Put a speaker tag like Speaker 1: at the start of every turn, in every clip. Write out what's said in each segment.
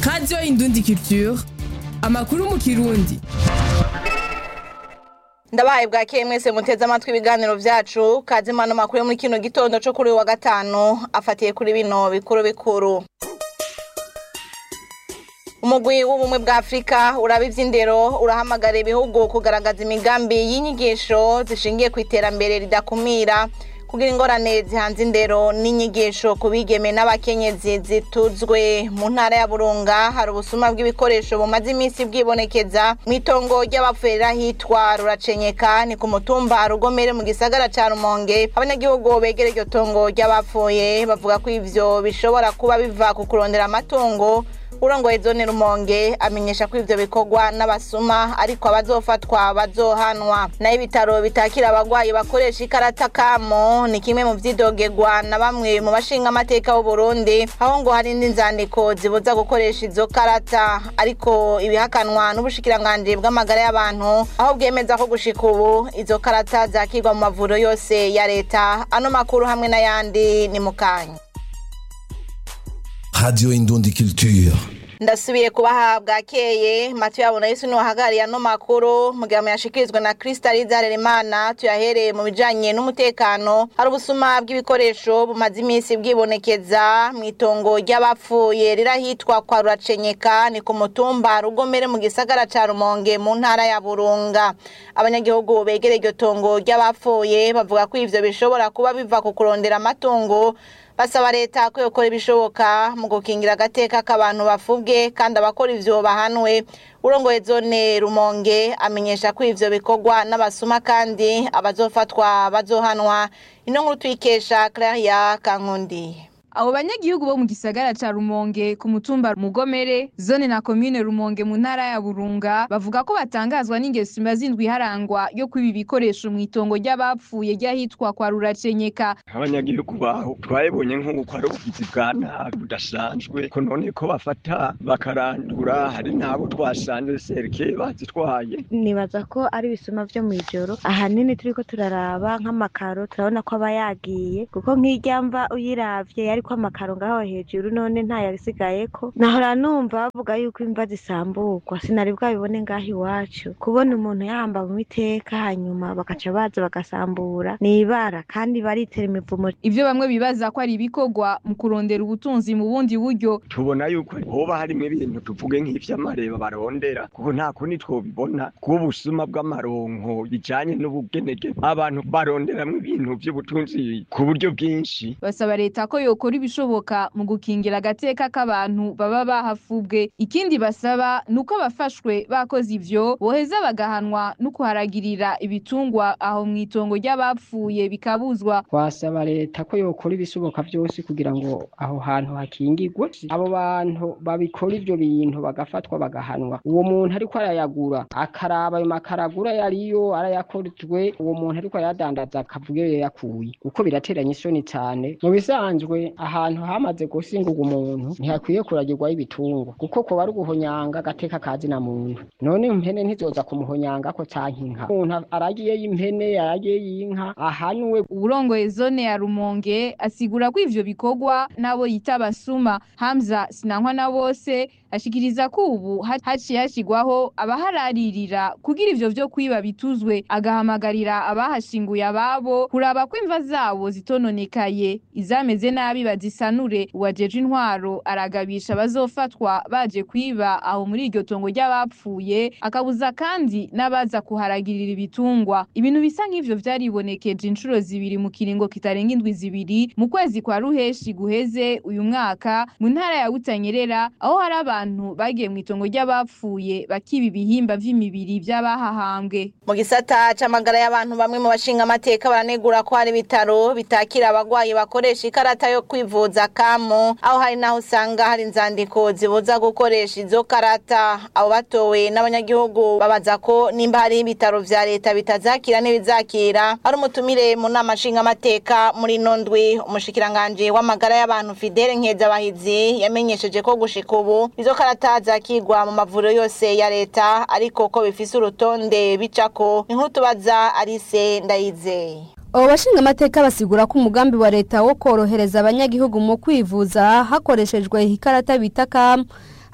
Speaker 1: radiyo indundi culture amakuru mu kirundi
Speaker 2: ndabaye bwakeye mwese muteze amatwi ibiganiro vyacu kazimano makuru yo muri kino gitondo co kuri uyu wa gatanu afatiye kuri bino bikuru bikuru umugwi w'ubumwe bwa afurika uraba ivy'indero urahamagara ibihugu kugaragaza imigambi y'inyigisho zishingiye ku iterambere ridakumira kugira ingorane zihanze indero n'inyigisho ku bigeme n'abakenyezi zituzwe mu ntara ya burunga hari ubusuma bw'ibikoresho bumaze iminsi bwibonekeza mu itongo ry'abapfurira hitwa ruracenyeka ni ku mutumba rugomere mu gisagara ca rumonge abanyagihugu begera iryo tongo ry'abapfuye bavuga ko ivyo bishobora kuba biva ku kurondera amatungo urongoye zone rumonge amenyesha ko ivyo bikorwa n'abasuma ariko abazofatwa bazohanwa nayo ibitaro bitakira abagwayi bakoresha ikarata kamo ni kimwe mu vyidogegwa na bamwe mu bashinga amateka b'uburundi aho ngo hari indi nzandiko zibuza gukoresha izo karata ariko ibihakanwa n'ubushikiranganji bw'amagara y'abantu aho bwemeza ko gushika ubu izo karata zakirwa mu mavuriro yose ya leta ano makuru hamwe n'ayandi ni mukanya
Speaker 3: Radio Indundi Culture.
Speaker 2: ndasubiye kubaha bwakeye matu yabona yesu niwahagariye ano makuru mugihe yashikirizwa na kristaliza harerimana tuyahereye mu bijanye n'umutekano hari ubusuma bw'ibikoresho bumaze iminsi bwibonekeza mu itongo ry'abapfuye rirahitwa kwa ruracenyeka ni ku mutumba rugomere mu gisagara ca rumonge mu ntara ya burunga abanyagihugu begereye iryo tongo ry'abapfuye bavuga ko ivyo bishobora kuba biva ku kurondera amatungo basaba leta ko yokora ibishoboka mu gukingira agateka k'abantu bafubwe kandi abakora ivyo bahanwe urongoye zone rumonge amenyesha ko ivyo bikorwa n'abasuma kandi abazofatwa bazohanwa ino nkuru tuyikesha claria kankundi
Speaker 4: abo banyagihugu bo mu gisagara ca rumonge ku mutumba mugomere zone na komine rumonge mu ntara ya burunga bavuga ko batangazwa n'ingeso imaze indwi iharangwa yo kwiba ibikoresho mu itongo ry'abapfuye ry'ahitwa kwa ruracenyeka
Speaker 5: abanyagihugu baho twabibonye nk'uko ari ubugizi bwa nabi budasanzwe ko none ko bafata bakarandura hari n'abo twasanze serike bazitwaye
Speaker 6: nibaza ko ari ibisuma vyo mw'ijoro ahanini turiko turaraba nk'amakaro turabona ko aba yagiye kuko nk'irya mva uyiravye yari ko amakaro ngaho hejuru none ntayasigayeko nahora numva bavuga yuko imva zisamburwa sinari bwabibone ngaho iwacu kubona umuntu yahambawe iteka hanyuma bagaca baza bagasambura ni ibara kandi baritera imivumo
Speaker 4: ivyo bamwe bibaza ko ari ibikorwa mu kurondera ubutunzi mu bundi buryo
Speaker 5: tubona yuko hoba harimwo ibintu tuvuge nk'ivy'amareba barondera kuko nta kundi twobibona bw'ubusuma bw'amaronko bijanye n'ubugenege abantu baronderamwo ibintu vy'ubutunzi ku buryo bwinshi
Speaker 4: basaba leta ko yokora ibishoboka mu gukingira agateka k'abantu baba bahafubwe ikindi basaba ni uko abafashwe bakoze ivyo boheza bagahanwa no kuharagirira ibitungwa aho mw'itongo ry'abapfuye bikabuzwa
Speaker 7: twasaba leta ko yokora ibishoboka vyose kugira ngo aho hantu hakingirwe abo bantu babikora ivyo bintu bagafatwa bagahanwa uwo muntu ariko arayagura akaraba ayo makaragura yariyo arayakorejwe uwo muntu ariko arayadandaza akavuga iyo yakuye kuko birateranya isoni cane mu bisanzwe ahantu hamaze gusingurwa umuntu ntihakwiye kuragirwaho ibitungwa kuko kuba ari uguhonyanga agateka kazi na muntu none impene ntizoza kumuhonyanga ko canke inka umuntu aragiye y'impene aragiye y'inka ahanwe
Speaker 4: uburongoye zone ya rumonge asigura ko ivyo bikorwa n'abo yita abasuma hamza sinankwa na bose ashikiriza ko ubu haciye hashigwaho abahararira kugira ivyo vyo kwiba bituzwe agahamagarira abahashinguye ababo kuraba ko imva zabo zitononekaye izameze nabi bazisanure uwajeje intwaro aragabisha abazofatwa baje kwiba aho muri iryo tongo ry'abapfuye akabuza kandi n'abaza kuharagirira ibitungwa ibintu bisa nk'ivyo vyaribonekeje inshuro zibiri mu kiringo kitarenga indwi zibiri mu kwezi kwa ruheshi guheze uyu mwaka mu ntara ya Butanyerera aho hari abantu bagiye mu itongo ry'abapfuye bakiba ibihimba vy'imibiri vy'abahahambwe
Speaker 2: mu gisata c'amagara y'abantu bamwe mu bashinga amateka baranegura ko hari ibitaro bitakira abagwayi bakoresha ikarata yo kwivuza kamo aho hari naho usanga hari inzandiko zibuza gukoresha izo karata abo batowe n'abanyagihugu babaza ko nimba hari ibitaro vya leta bitazakira n'ibizakira ari umutumire mu nama nshinga amateka muri ino ndwi umushikiranganji w'amagara y'abantu Fidele Nkezabahizi yamenyesheje ko gushika ubu izo karata zakigwa mu mavuriro yose ya leta ariko ko bifise urutonde bicako inkuru tubaza Alice Ndayizeye
Speaker 8: abo bashinga amateka basigura ko umugambi wa leta wo korohereza abanyagihugu mu kwivuza hakoreshejwe ikarata bita kamu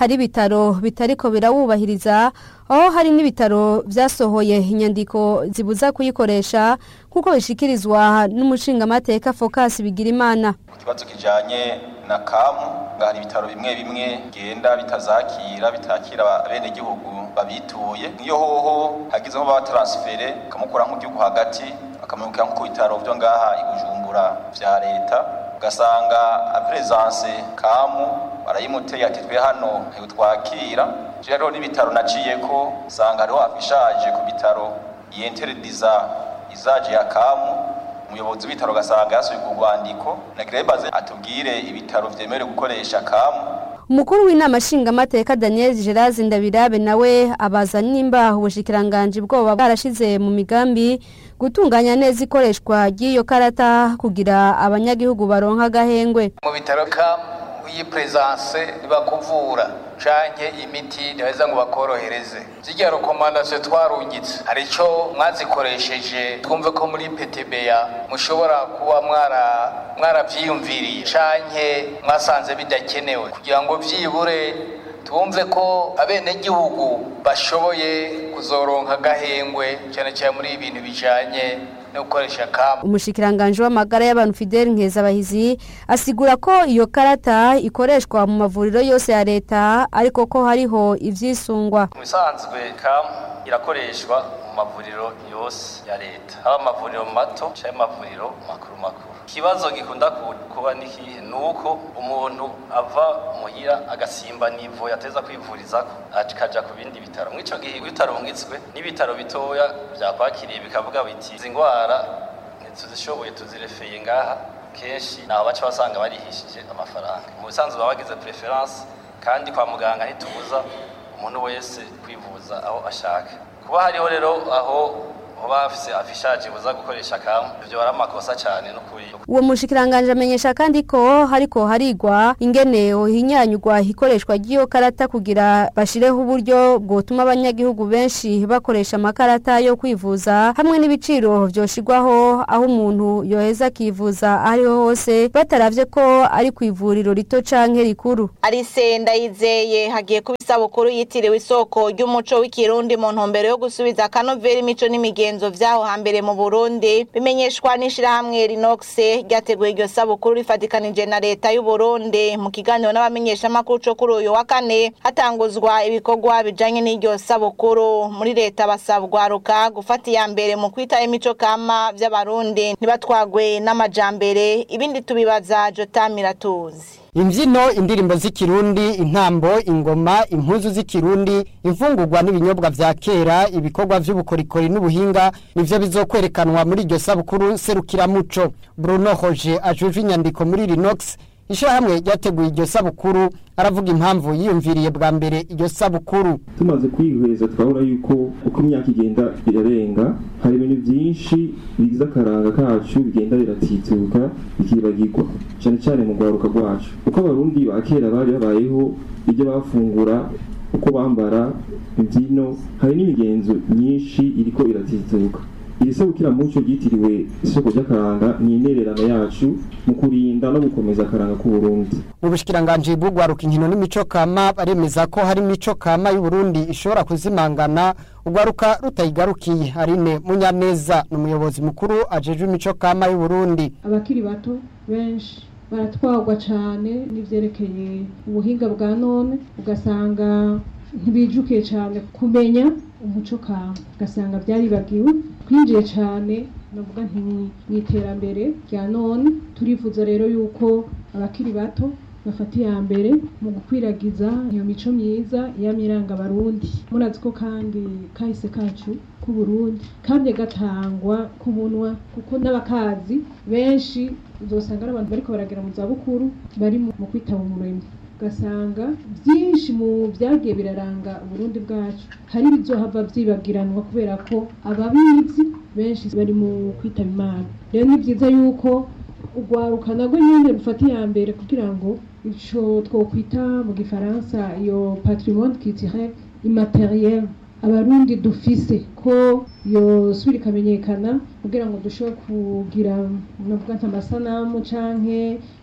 Speaker 8: hari ibitaro bitariko birawubahiriza aho hari n'ibitaro vyasohoye inyandiko zibuza kuyikoresha kuko bishikirizwa n'umushingamateka Focus Bigirimana
Speaker 3: ikibazo kijanye na kamu ngo hari ibitaro bimwe bimwe genda bitazakira bitakira abenegihugu babituye nk'iyo hoho hagize nko batransfere kamukura nk'igihugu hagati akamubwira nko ku bitaro vyo ngaha i Bujumbura vya leta ugasanga apresence kamu barayimuteye ati twe hano ntitwakira rero n'ibitaro naciyeko usanga hariho afishaje ku bitaro yenterediza izaje ya kamu umuyobozi w'ibitaro ugasanga yasubiye ku rwandiko nagirebaze atubwire ibitaro vyemerewe gukoresha kamu
Speaker 8: umukuru w'inama nshingamateka Daniel Gerard Ndabirabe nawe abaza nimba ubushikiranganje bwoba bwarashize mu migambi gutunganya neza ikoreshwa ry'iyo karata kugira abanyagihugu baronka agahengwe
Speaker 9: mu bitaro kamu iyi presence ntibakuvura canke imiti ntibaheza ngo bakorohereze zirya rekomandasiyo twarungitse hari ico mwazikoresheje twumve ko muri petebeya mushobora kuba mwara mwaravyiyumviriye canke mwasanze bidakenewe kugira ngo vyibure twumve ko abenegihugu bashoboye kuzoronka agahengwe cane cane muri ibintu bijanye no gukoresha kamu
Speaker 8: umushikiranganje w'amagara y'abantu Fidel Nkezabahizi asigura ko iyo karata ikoreshwa mu mavuriro yose ya leta ariko ko hariho ivyisungwa
Speaker 3: mu bisanzwe kamu irakoreshwa mu mavuriro yose ya leta haba amavuriro mato canke amavuriro makuru makuru ikibazo gikunda kuba nikihe ni uko umuntu ava muhira agasimba nivo yateza kwivurizako akaja ku bindi bitaro mw'ico gihe bitarungitswe n'ibitaro bitoya vyakwakiriye bikavuga biti izi ngwara ntituzishoboye tuzirefeye ngaha kenshi naho baca basanga barihishije amafaranga mu bisanzwe baba bagize preference kandi kwa muganga ntitubuza umuntu wese kwivuza aho ashaka kuba hariho rero aho hoba hafise afishaje buza gukoresha kamu ivyo ari amakosa cane n'ukuri
Speaker 8: uwo mushikiranganje amenyesha kandi ko hariko harigwa ingene hinyanyugwa ikoreshwa ry'iyo karata kugira bashireho uburyo bwotuma abanyagihugu benshi bakoresha amakarata yo kwivuza hamwe n'ibiciro vyoshirwaho aho umuntu yoheza akivuza ariho hose bataravye ko ari ku ivuriro rito canke rikuru
Speaker 2: Arise ndayizeye hagiye kuba isabukuru yitiriwe isoko ry'umuco w'ikirundi mu ntumbero yo gusubiza akanovera imico n'imigenzo vyaho hambere mu Burundi bimenyeshwa n'ishirahamwe Rinox ryateguye iryo sabukuru rifatikanije na leta y'u Burundi mu kiganiro n'abamenyeshamakuru co kuri uyu wa kane hatanguzwa ibikorwa bijanye n'iryo sabukuru muri leta basabwa ruka gufata iya mbere mu kwita imico kama vy'abarundi ntibatwagwe n'amajambere ibindi tubibaza Jota Miratuzi
Speaker 10: imbyino indirimbo z'ikirundi intambo ingoma impuzu z'ikirundi imfungurwa n'ibinyobwa vya kera ibikorwa vy'ubukorikori n'ubuhinga nivyo bizokwerekanwa muri iryo sabukuru serukiramuco bruno hoje ajuje inyandiko muri rinox ishirahamwe ryateguye iryo sabukuru aravuga impamvu yiyumviriye bwa mbere iryo sabukuru
Speaker 11: tumaze kwihweza twabona yuko uko imyaka igenda irarenga hari ibintu byinshi bigize akaranga kacu bigenda biratituka bikibagirwa cyane cyane mu rwaruka rwacu uko abarundi ba kera bari babayeho ibyo bafungura uko bambara imbyino hari n'imigenzo myinshi iriko iratituka iri serukiramuco ryitiriwe isoko ry'akaranga ni intererano yacu mu kurinda no gukomeza akaranga k'uburundi
Speaker 10: mu bushikiranganji bw'ugwaruka inkino n'imico kama baremeza ko hari imico kama y'uburundi ishobora kuzimangana ugwaruka rutayigarukiye arine munyameza ni umuyobozi mukuru ajejwe imico kama y'uburundi
Speaker 12: abakiri bato benshi baratwagwa cyane n'ivyerekeye ubuhinga bwa none ugasanga ntibijukiye cyane kumenya umuco kama ugasanga byaribagiwe twinjiye cyane navuga nti mu iterambere rya none turifuza rero yuko abakiri bato bafata iya mbere mu gukwiragiza iyo mico myiza y'amiranga abarundi murazi ko kandi kahise kacu k'uburundi kamye gatangwa ku munwa kuko n'abakazi benshi uzosanga ari abantu bariko baragera mu zabukuru bari mu kwitaba umuremyi ugasanga byinshi mu byagiye biraranga uburundi bwacu hari ibizohava vyibagiranwa kubera ko ababizi benshi bari mu kwitaba imana rero ni byiza yuko urwaruka narwo nyine rufata iya mbere kugira ngo ico twokwita mu gifaransa iyo patrimoine culturel immateriel abarundi dufise ko yosubira ikamenyekana kugira ngo dushobore kugira navuga nta masanamu canke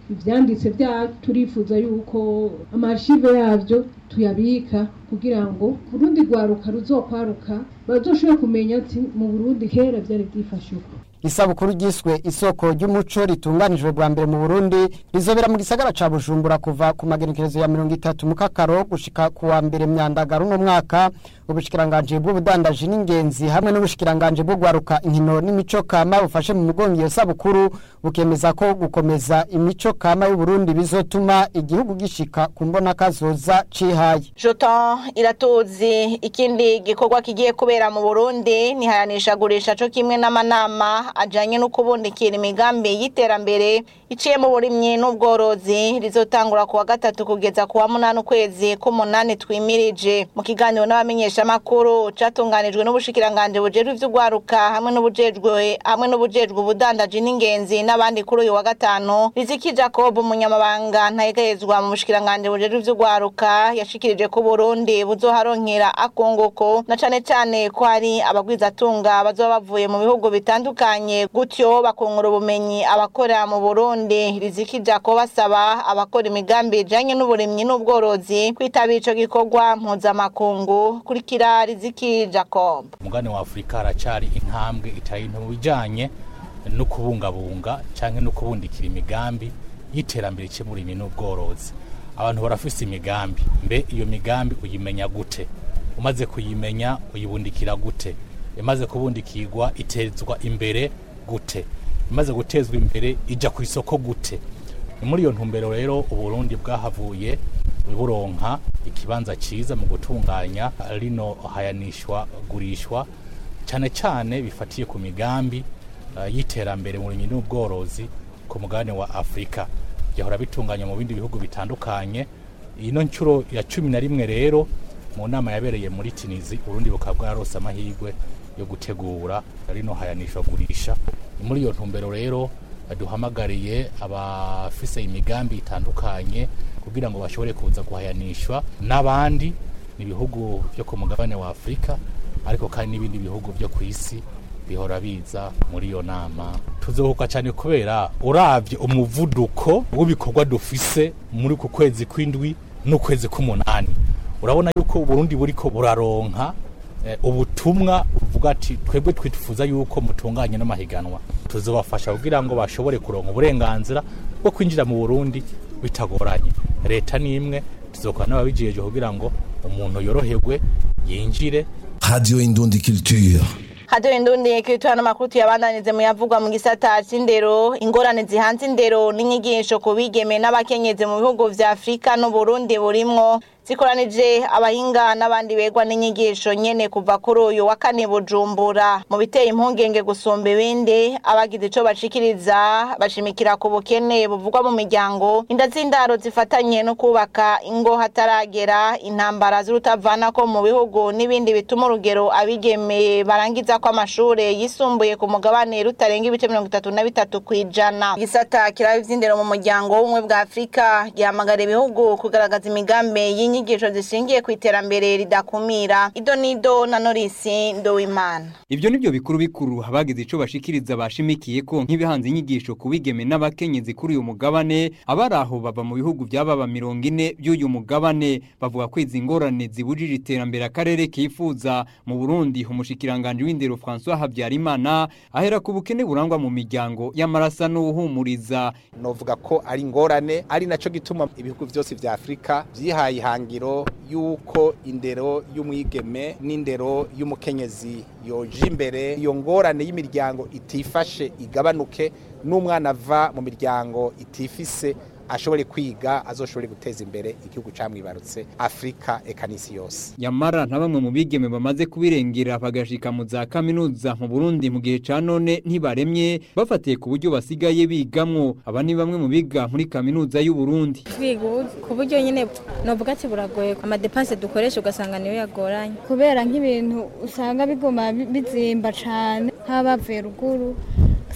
Speaker 12: ivyanditse bya turifuza yuko amashive yavyo tuyabika kugira ngo urundi rwaruka ruzokwaruka bazoshobore kumenya ati mu Burundi kera vyari vyifashe uko
Speaker 10: isabukuru ryiswe isoko ry'umuco ritunganijwe bwa mbere mu Burundi rizobera mu gisagara ca Bujumbura kuva ku magenekerezo ya mirongo itatu mu kakaro gushika ku wa mbere myandagaro uno mwaka ubushikiranganje bw'ubudandaji n'ingenzi hamwe n'ubushikiranganje bwo gwaruka inkino n'imico kama bufashe mu mugongo iyo sabukuru bukemeza ko gukomeza imico kama y'u Burundi bizotuma igihugu gishika ku mbona kazoza cihaye
Speaker 2: Joton iratuzi ikindi gikorwa kigiye kubera mu Burundi ni hayanishagurisha co kimwe n'amanama ajanye no kubundikira imigambi y'iterambere iciye mu burimyi n'ubworozi rizotangura kuwa gatatu kugeza kuwa munani ukwezi k'umunani twimirije mu kiganiro n'abamenyesha makuru catunganijwe n'ubushikiranganje bujejwe ivy'ugwaruka hamwe n'ubujejwe hamwe n'ubujejwe ubudandaji n'ingenzi n'abandi kuri uyu wa gatanu Riziki Jacob umunyamabanga ntayegayezwa mu bushikiranganje bujejwe ivy'ugwaruka yashikirije ko Burundi buzoharonkera akunguko na cane cane ko hari abagwizatunga bazoba bavuye mu bihugu bitandukanye gutyo bakungura ubumenyi abakora mu Burundi Riziki Jacob asaba abakora imigambi ijanye n'uburimyi n'ubworozi kwitabira ico gikorwa mpuzamakungu kurikira Riziki Jacob
Speaker 13: umugani wa Afurika haracari intambwe itaye mu bijanye no kubungabunga canke no kubundikira imigambi y'iterambere cy'uburimyi n'ubworozi abantu barafise imigambi mbe iyo migambi uyimenya gute umaze kuyimenya uyibundikira gute imaze kubundikirwa itezwa imbere gute imaze gutezwa imbere ija ku isoko gute ni muri iyo ntumbero rero uburundi bwahavuye buronka ikibanza ciza mu gutunganya rino hayanishwa gurishwa cyane cyane bifatiye ku migambi uh, y'iterambere mu burimyi n'ubworozi ku mugabane wa afurika byahora bitunganya mu bindi bihugu bitandukanye ino nshuro ya cumi na rimwe rero mu nama yabereye muri tinizi urundi bukaba bwarose amahirwe yo gutegura rino hayanishwa gurisha ni muri iyo ntumbero rero duhamagariye abafise imigambi itandukanye kugira ngo bashobore kuza guhayanishwa n'abandi n'ibihugu byo ku mugabane wa afurika ariko kandi n'ibindi bihugu byo ku isi bihora biza muri iyo nama tuzohuka cyane kubera uravye umuvuduko w'ibikorwa dufise muri ku kwezi kw'indwi n'ukwezi k'umunani urabona yuko uburundi buriko buraronka eh, ubutumwa buvuga ati twebwe twifuza yuko mutunganye n'amahiganwa tuzobafasha kugira ngo bashobore kuronka uburenganzira bwo kwinjira mu burundi bitagoranye leta ni imwe tuzokora n'ababijeje kugira ngo umuntu yoroherwe yinjire
Speaker 14: Radio Indundi Culture.
Speaker 2: hado indundi kirituwa n'amakuru tuyabandanize mu yavugwa mu gisata c'indero ingorane zihanze indero n'inyigisho ku bigeme n'abakenyezi mu bihugu vya afurika n'uburundi burimwo zikoranije abahinga n'abandi begwa n'inyigisho nyene kuva kuri uyu wa kane bujumbura mu biteye impungenge gusumba ibindi abagize ico bashikiriza bashimikira ku bukene buvugwa mu miryango inda z'indaro zifatanye no kubaka ingo hataragera intambara z'urutavanako mu bihugu n'ibindi bituma urugero abigeme barangiza ko amashure yisumbuye ku mugabane rutarenga ibice mirongo itatu na bitatu kw'ijana igisata kiraba ivy'indero mu muryango w'ubumwe bwa afurika gihamagara ibihugu kugaragaza imigambi y'inyigisho zishingiye ku iterambere ridakumira ido nido na norisi ndowimana
Speaker 15: Ivyo nivyo bikuru bikuru abagize ico bashikiriza bashimikiye ko nk'ibihanze inyigisho ku bigeme n'abakenyezi kuri uyu mugabane abari aho bava mu bihugu by'ababa mirongo ine by'uyu mugabane bavuga ko izi ngorane zibujije iterambere akarere kifuza mu Burundi umushikiranganje w'indero François Habyarimana ahera ku bukene burangwa mu miryango y'amarasa n'uhumuriza
Speaker 16: novuga ko ari ingorane ari naco gituma ibihugu vyose vya Afrika vyihaye ihangiro yuko indero y'umwigeme n'indero y'umukenyezi yoje imbere iyo ngorane y'imiryango itifashe igabanuke n'umwana ava mu miryango itifise ashobore kwiga azoshobore guteza imbere igihugu camwibarutse Afrika eka n'isi yose
Speaker 15: Yamara na bamwe mu bigeme bamaze kubirengera bagashika mu za kaminuza mu Burundi mu gihe ca none ntibaremye bafatiye ku buryo basigaye bigamwo aba ni bamwe mu biga muri kaminuza y'u Burundi
Speaker 17: kwiga ubu ku buryo nyine novuga ati buragoye amadepanse dukoresha ugasanga niyo yagoranye
Speaker 18: kubera nk'ibintu usanga biguma bi- bizimba cane nk'abavuye ruguru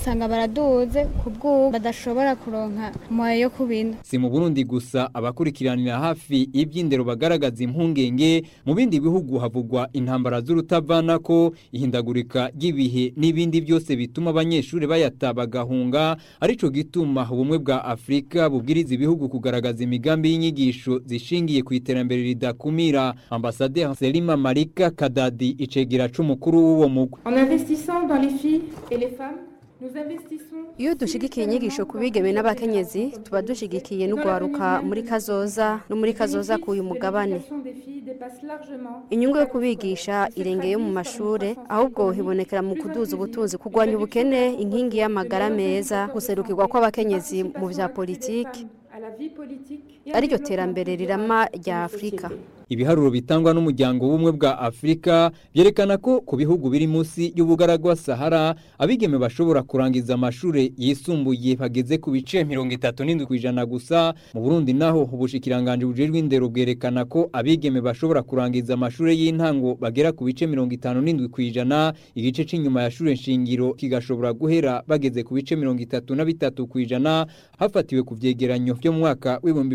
Speaker 18: usanga baraduze ku bw'ubu badashobora kuronka moyo yo kubina
Speaker 15: si mu Burundi gusa abakurikiranira hafi iby'indero bagaragaza impungenge mu bindi bihugu havugwa intambara z'urutavanako ihindagurika ry'ibihe n'ibindi byose bituma abanyeshuri bayata bagahunga arico gituma ubumwe bwa Afrika bubwiriza ibihugu kugaragaza imigambi y'inyigisho zishingiye ku iterambere ridakumira ambasaderi Selima Marika Kadadi icegera c'umukuru w'uwo mugwi
Speaker 19: En investissant dans les filles et les femmes, nous investissons
Speaker 8: iyo dushigikiye inyigisho ku bigeme n'abakenyezi tuba dushigikiye n'ugwaruka muri kazoza no muri kazoza k'uyu mugabane
Speaker 19: des filles dépasse largement
Speaker 8: inyungu yo kubigisha irengeye mu mashure ahubwo hibonekera mu kuduza ubutunzi kurwanya ubukene inkingi y'amagara meza guserukirwa kw'abakenyezi mu vya politiki
Speaker 19: à la vie politique et à
Speaker 8: ariryo terambere rirama rya afurika
Speaker 15: ibiharuro bitangwa n'umuryango w'ubumwe bwa Afrika byerekana ko ku bihugu biri munsi y'ubugaragwa Sahara abigeme bashobora kurangiza amashure yisumbuye bageze ku bice 37 kwijana gusa mu Burundi naho ubushikiranganje bujejwe indero bwerekana ko abigeme bashobora kurangiza amashure y'intango bagera ku bice 57 kwijana igice c'inyuma ya shure nshingiro kigashobora guhera bageze ku bice 33 kwijana hafatiwe ku vyegeranyo byo mu mwaka w'ibihumbi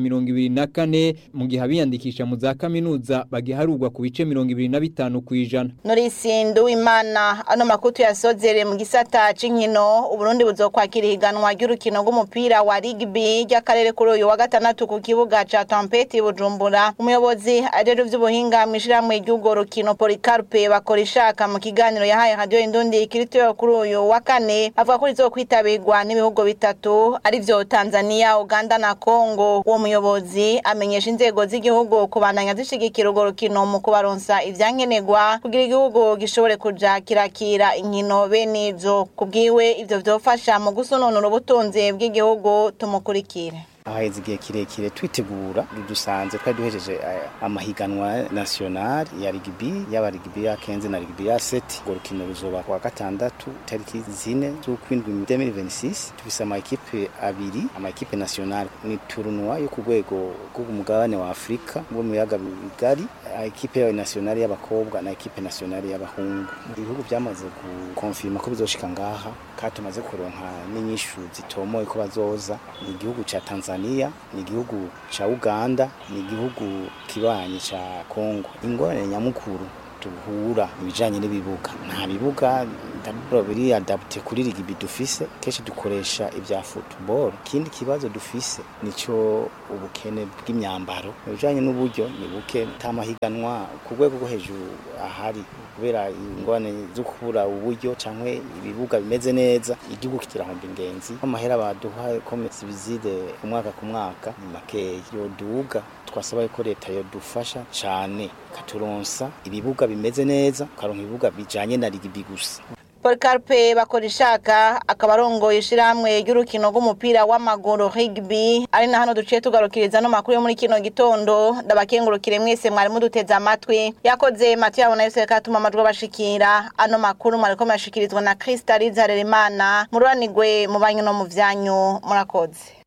Speaker 15: 2024 mu gihe abiyandikisha mu za kaminuza bagiharurwa ku bice 25 kwijana
Speaker 2: Nurisindu imana ano makutu yasozere mu gisata c'inkino Uburundi buzokwakira ihiganwa ry'urukino rw'umupira wa rugby ry'akarere kuri uyu wa gatandatu ku kibuga ca Tampeti Bujumbura umuyobozi ajejwe vy'ubuhinga mw'ishirahamwe ry'urwo rukino Policarpe bakora ishaka mu kiganiro yahaye radio Indundi kirito kuri uyu wa kane avuga ko rizokwitabirwa n'ibihugu bitatu arivyo Tanzania Uganda na Congo uwo muyobozi amenyesha inzego z'igihugu kubandanya zishigikira urwo rukino mu kubaronsa ivyankenerwa kugira igihugu gishobore kuja kirakira inkino bene izo kubwiwe ivyo vyofasha mu gusununura ubutunzi bw'igihugu tumukurikire
Speaker 20: haheze igihe kirekire twitegura dusanze twari duhejeje eh, amahiganwa national ya rugby yaba rugby ya kenze na rugby ya seti urwo rukino ruzoba kuwa gatandatu tariki zine z'ukwindwi 2026 tufise amakipe abiri amakipe national ni turunwa yo ku rwego rw'umugabane wa afurika bwo mu biyaga bigari ekipe yawe nationale y'abakobwa na ekipe nationale y'abahungu ibihugu byamaze gukonfirma ko bizoshika ngaha kandi tumaze kuronka n'inyishu zitomoye ko bazoza ni igihugu ca Tanzania ni igihugu ca Uganda ni igihugu kibanyi ca Congo ingorane nyamukuru duhura ibijanye n'ibibuga nta bibuga ndabura biri adapte kuri rugby dufise kenshi dukoresha ibya football ikindi kibazo dufise nico ubukene bw'imyambaro ibijanye n'uburyo ni buke tamahiganwa ku rwego rwo hejuru ahari kubera ingorane zo kubura uburyo canke ibibuga bimeze neza igihugu kirahomba ingenzi amahera baduha komesi bizide ku mwaka ku mwaka ni makeya yoduga twasaba ko leta yodufasha cane katuronsa ibibuga bimeze neza karonka ibibuga bijanye na rugby gusa
Speaker 2: Policarpe bakora ishaka akaba arongoye ishirahamwe ry'urukino rw'umupira w'amaguru rugby ari na hano duciye tugarukiriza no makuru yo muri kino gitondo ndabakengurukire mwese mwari muduteze amatwi yakoze Mathieu abona yose katuma amajwi bashikira ano makuru mwariko mashikirizwa na Krista Rizaremana mururanigwe mu banyu no mu vyanyu murakoze